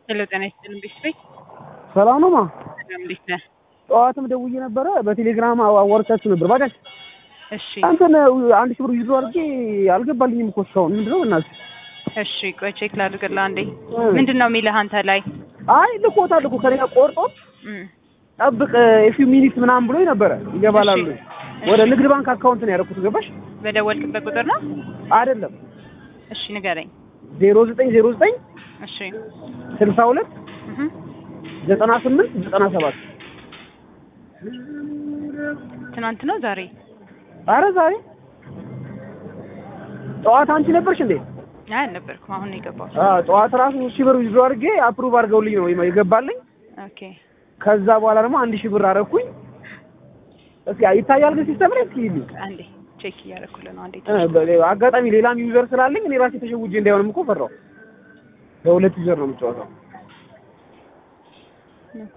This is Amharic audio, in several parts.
ሄሎ ጤና ይስጥልኝ ቤተሰብ ሰላም ነው ማ ሰላም እንዴት ነህ? ጠዋትም ደውዬ ነበረ በቴሌግራም አዋርቻችሁ ነበር ባጃጅ እሺ አንተን አንድ ሺህ ብር ይዞ አድርጌ አልገባልኝም እኮ እስካሁን ምንድን ነው እናትህ እሺ ቆይ ቼክ ላድርግልህ አንዴ ምንድን ነው የሚልህ አንተ ላይ አይ ልኮታል እኮ ከኔ ጋር ቆርጦ እም፣ ጠብቅ የፊው ሚኒት ምናምን ብሎኝ ነበረ ይገባላሉ እሺ። ወደ ንግድ ባንክ አካውንት ነው ያደረኩት ገባሽ በደወልክበት ቁጥር ነው አይደለም እሺ ንገረኝ ዜሮ ዘጠኝ ዜሮ ዘጠኝ እሺ ስልሳ ሁለት እህ ዘጠና ስምንት ዘጠና ሰባት ትናንት ነው ዛሬ አረ ዛሬ ጠዋት አንቺ ነበርሽ እንዴ አይ አልነበርኩም አሁን ነው የገባሁት አዎ ጠዋት ራሱ ሶስት ሺህ ብር ይዞ አድርጌ አፕሩቭ አድርገውልኝ ነው የገባልኝ ኦኬ ከዛ በኋላ ደግሞ አንድ ሺህ ብር አረኩኝ እስኪ ይታያል ግን ሲስተም ላይ እስኪ ይልኝ አንዴ ቼክ እያደረኩልህ ነው አንዴ እ በ- አጋጣሚ ሌላም ዩዘር ስላለኝ እኔ ራሴ ተሸውጄ እንዳይሆንም እኮ ፈራው በሁለት ዩዘር ነው የምጫወተው ኦኬ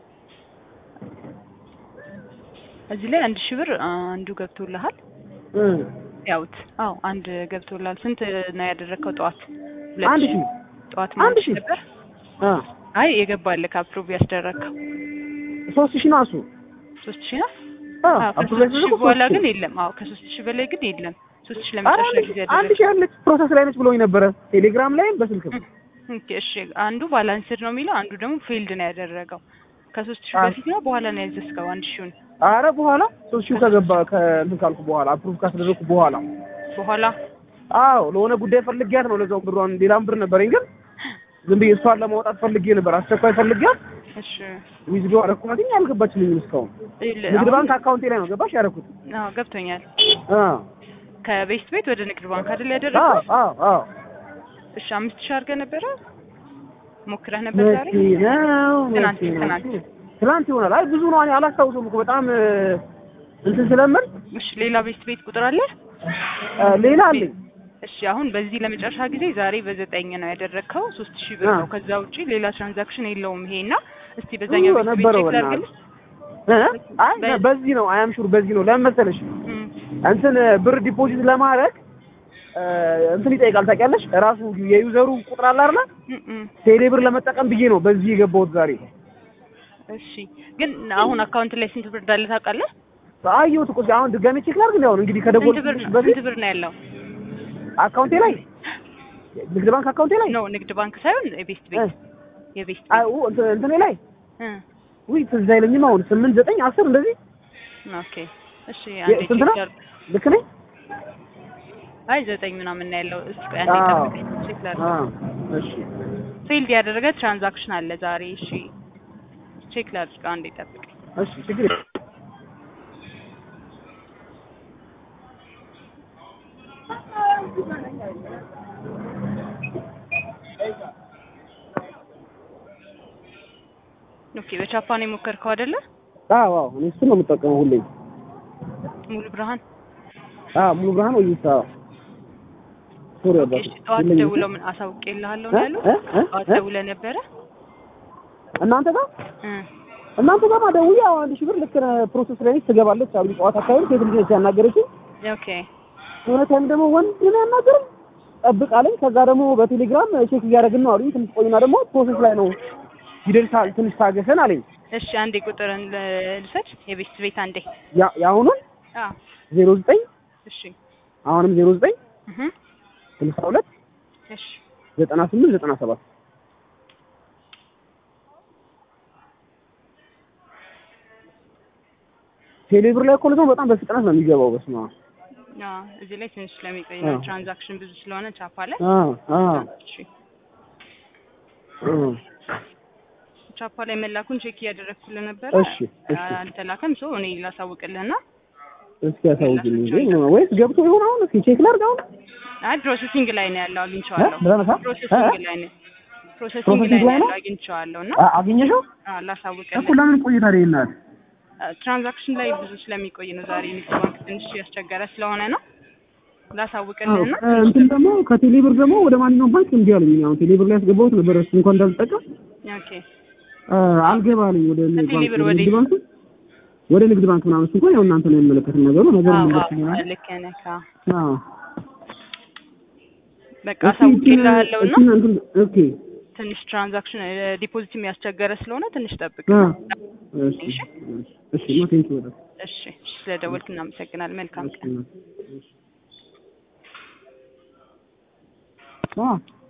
እዚህ ላይ አንድ ሺህ ብር አንዱ ገብቶልሃል እ ያውት አዎ አንድ ገብቶልሃል ስንት ነው ያደረግከው ጠዋት ሁለት አንድ ሺህ? ሺህ ጠዋት አንድ ማለት ሺህ? ነበር አ አይ የገባልህ አፕሩቭ ያስደረግከው ሶስት ሺህ ነው እሱ ሶስት ሺህ ነው አ አዎ አፕሩቭ ከሶስት ሺህ ያደረገው በኋላ ሶስት ግን ሺህ። የለም አዎ ከሶስት ሺህ በላይ ግን የለም ሶስት ሺህ ኧረ ለመጨረሻ አንድ ጊዜ ሺህ- አንድ ያደረግከው ሺህ ያለች ፕሮሰስ ላይ ነች ብሎኝ ነበረ ቴሌግራም ላይም በስልክም ኦኬ እሺ አንዱ ባላንስድ ነው የሚለው አንዱ ደግሞ ፌልድ ነው ያደረገው ከሶስት ሺህ አ- በፊት ነው በኋላ ነው ያዘዝከው አንድ ሺውን አረ በኋላ ሶስት ሺህ ከገባ ከእንትን ካልኩ በኋላ አፕሩቭ ካስደረግኩ በኋላ በኋላ አዎ ለሆነ ጉዳይ ፈልጊያት ነው ለዛው ብሯን ሌላም ብር ነበረኝ ግን ዝም ብዬ እሷን ለማውጣት ፈልጌ ነበር አስቸኳይ ፈልጊያት እሺ ዊዝዶ አረኩማትኝ አልገባችልኝም እስካሁን ይል- ንግድ አሁን- ባንክ አካውንቴ ላይ ነው ገባሽ ያደረኩት አዎ ገብቶኛል አ ከቤስት ቤት ወደ ንግድ ባንክ አይደል አዎ ያደረገው አዎ አዎ እሺ አምስት ሺህ አድርገህ ነበረ ሞክረህ ነበር ዛሬ መቼ ነው ትናንት መቼ ነው? ትናንት ትናንት ይሆናል አይ ብዙ ነው እኔ አላስታውሰውም እኮ በጣም እ፣ እንትን ስለምን እሺ ሌላ ቤስት ቤት ቁጥር አለ እ፣ ሌላ አለኝ እሺ አሁን በዚህ ለመጨረሻ ጊዜ ዛሬ በዘጠኝ ነው ያደረግከው ሶስት ሺህ ብር አ። ነው ከዛ ውጪ ሌላ ትራንዛክሽን የለውም ይሄ እና እስቲ በዛኛው ኡ፣ ቤት ቤት ነበረው ቼክ በእናትህ። ላድርግልህ እ? አይ በ- በዚህ ነው አያም ሹር በዚህ ነው ለምን መሰለሽ እም፣ እንትን ብር ዲፖዚት ለማድረግ እ፣ እንትን ይጠይቃል ታውቂያለሽ ራሱ የዩዘሩ ቁጥር አለ አይደል እም፣ እም። ቴሌ ብር ለመጠቀም ብዬ ነው በዚህ የገባሁት ዛሬ እሺ ግን አሁን አካውንት ላይ ስንት ብር እንዳለ ታውቃለህ አየሁት እኮ አሁን ድጋሜ ቼክ ላድርግ እንዴ አሁን እንግዲህ ስንት ብር ከደወልኩልሽ ነው በፊት ስንት ብር ነው ያለው አካውንቴ ላይ ንግድ ባንክ አካውንቴ ላይ ኖ ንግድ ባንክ ሳይሆን የቤስት እ፣ ቤት የቤስት አይ ቤት ኡ፣ እንትን እንትኔ ላይ እ፣ ውይ ትዝ አይለኝም አሁን ስምንት ዘጠኝ አስር እንደዚህ ኦኬ እሺ አንዴ ስንት ቼክ ነው? ላድርግ ልክ ነኝ አይ ዘጠኝ ምናምን ነው ያለው እስኪ አንዴ አዎ። ጠብቀኝ ቼክ ላድርግ አ እሺ ፌልድ ያደረገ ትራንዛክሽን አለ ዛሬ እሺ ቼክ ላድርግ አንዴ ጠብቀኝ እሺ ችግር የለም። ኦኬ በቻፓን የሞከርከው አይደለ አዎ አዎ እኔ እሱን ነው የምጠቀመው ሁሌ ሙሉ ብርሃን አዎ ሙሉ ብርሃን ወይ ይሳ ሶሪ ኦኬ አባት እሺ ጠዋት ደውለው ምን አሳውቄልሃለሁ ነው ያሉት ጠዋት ደውለህ ነበረ እናንተ ጋር እ እናንተ ጋር ማደውዬ አዎ አንድ ሺህ ብር ልክ ነህ ፕሮሰስ ላይ ነች ትገባለች አሉ ጠዋት አካባቢ ሴት ልጅ ነች ያናገረችኝ ኦኬ የሆነ ታይም ደግሞ ወንድ ነው ያናገረኝ ጠብቅ አለኝ ከዛ ደግሞ በቴሌግራም ቼክ እያደረግን ነው አሉኝ ትንሽ ቆይና ደግሞ ፕሮሰስ ላይ ነው ይደርሳል ትንሽ ታገሰን አለኝ እሺ አንዴ ቁጥርን ል- ልውሰድ የቤስት ቤት አንዴ ያ የአሁኑን አ ዜሮ ዘጠኝ እሺ አሁንም ዜሮ ዘጠኝ እህ ስልሳ ሁለት እሺ ዘጠና ስምንት ዘጠና ሰባት ቴሌብር ላይ እኮ ደግሞ በጣም በፍጥነት ነው የሚገባው። በስመ አብ አ እዚህ ላይ ትንሽ ስለሚቆይ አዎ። ነው ትራንዛክሽን ብዙ ስለሆነ ቻፓ ላይ አ አ እሺ እ ቻፓ ላይ መላኩን ቼክ እያደረግኩልህ ነበረ እሺ እሺ አልተላከም ሶ እኔ ላሳውቅልህና እስኪ ያሳውቅልኝ እንጂ ወይስ ገብቶ ይሆን አሁን? እስኪ ቼክ ላድርግ አሁን። አይ ፕሮሰሲንግ ላይ ነው ያለው አግኝቼዋለሁ እ? ብለህ ነሳ? ፕሮሰሲንግ እ? ላይ ነው ፕሮሰሲንግ ፕሮሰሲንግ ላይ ላይ ነው ነው? ያለው አግኝቼዋለሁ እና አ- አገኘሽው አ እኮ ላሳውቅልህ ለምን ቆይታ ላይ ናት? ትራንዛክሽን ላይ ብዙ ስለሚቆይ ነው ዛሬ ንግድ ባንክ ትንሽ ያስቸገረ ስለሆነ ነው ላሳውቅልህና እንትን ደግሞ ከቴሌብር ደግሞ ወደ ማንኛውም ባንክ እንዲህ አለኝ። አሁን ቴሌብር ላይ ያስገባሁት ነበር እሱ እንኳን እንዳልጠቀም ኦኬ አ፣ አልገባ አለኝ ወደ ንግድ ባንክ ከቴሌብር ወደ ወዴት? ንግድ ባንክ ወደ ንግድ ባንክ ምናምን እሱ እንኳን ያው እናንተ ነው የሚመለከትን ነገሩ ነገር አዎ ነገር አዎ ይሆናል። ልክ ነህ አዎ አዎ በቃ አሳውቅልሃለሁ እና እሺ እንትን ኦኬ ትንሽ ትራንዛክሽን ዲፖዚት የሚያስቸገረ ስለሆነ ትንሽ ጠብቅ። እሺ እሺ ኖ ቴንኪው በጣም እሺ ስለደወልክ እናመሰግናለን። መልካም ቀን። እሺ